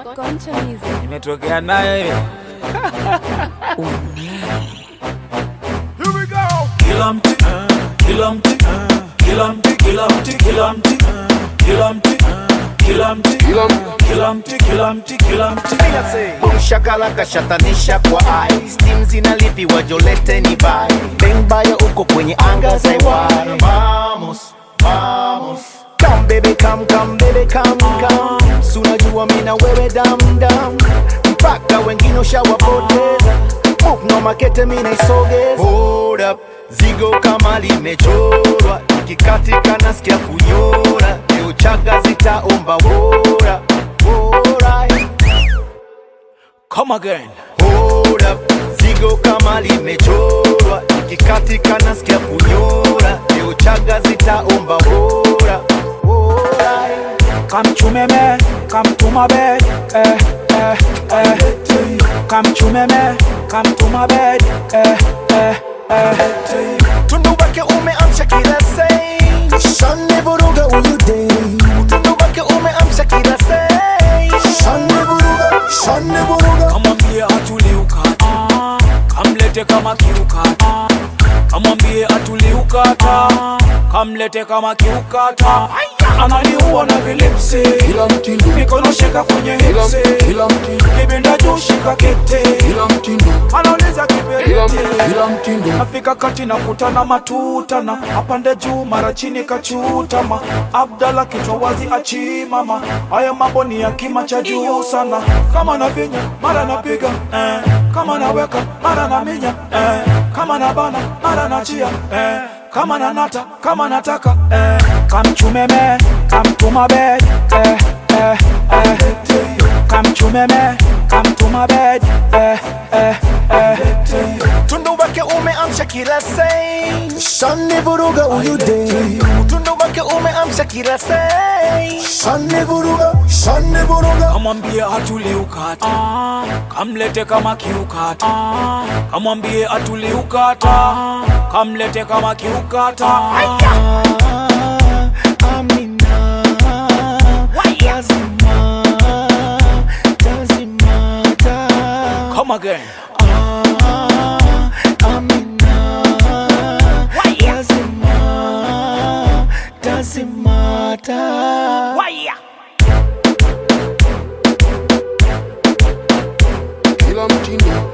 Concha Music. Imetokea nayo hiyo. Kila mti, kila mti, kila mti, kila mti, kila mti, kila mti, kila mti, kila mti, kila mti, kila mti. Shakala kashatanisha kwa ai Steam zinalipiwa jolete ni bai Bembaya uko kwenye anga za iwari Vamos, vamos Come baby come, come baby come, come Sunajua mina wewe dam dam Mpaka wengine ushawapoteza Move no makete mina isogeza Hold up, zigo kama limechorwa Ikikatika nasikia kunyora Leo chaga zitaomba wora Wora Come again. Hold up, zigo kama limechorwa ikikatika nasikia kunyora leo chaga zitaomba wora wora Come to me, me, come to my bed, eh, eh, eh. Come to me, me, come to my bed, eh, eh, eh. tundu wake umeamsha kila sei shani vuruga uyu dei tundu wake umeamsha kila sei shani vuruga shani vuruga Kamwambie atulie ukata, kamlete kama kiukata. Kamwambie atulie ukata, kamlete kama kiukata. Ananiua na vilipsi, Kila mtindo, mikono shika kwenye kila hipsi, kila mtindo, kibinda juu shika kete, kila mtindo, anauliza kila kiberiti. kila mtindo, Afika kati na kutana matutana, apande juu mara chini kachutama. Abdala kichwa wazi achimama, haya mambo ni ya kima cha juu sana. Kama navinya mara napiga eh, kama naweka mara naminya eh, kama nabana mara nachia eh, kama nanata kama nataka eh, kamchumeme kamtuma bed eh, eh, eh. Kamchumeme kamtuma bed eh, eh, eh. tundu wake umeamsha kila sei shani vuruga uyu dei tundu wake umeamsha kila sei shani vuruga shani vuruga kamwambie atulie ukata kamlete kama kiukata kamwambie atulie ukata kamlete kama kiukata Amina, lazima, lazimata. come again Ah, Amina, lazima, lazimata. kila mtindo,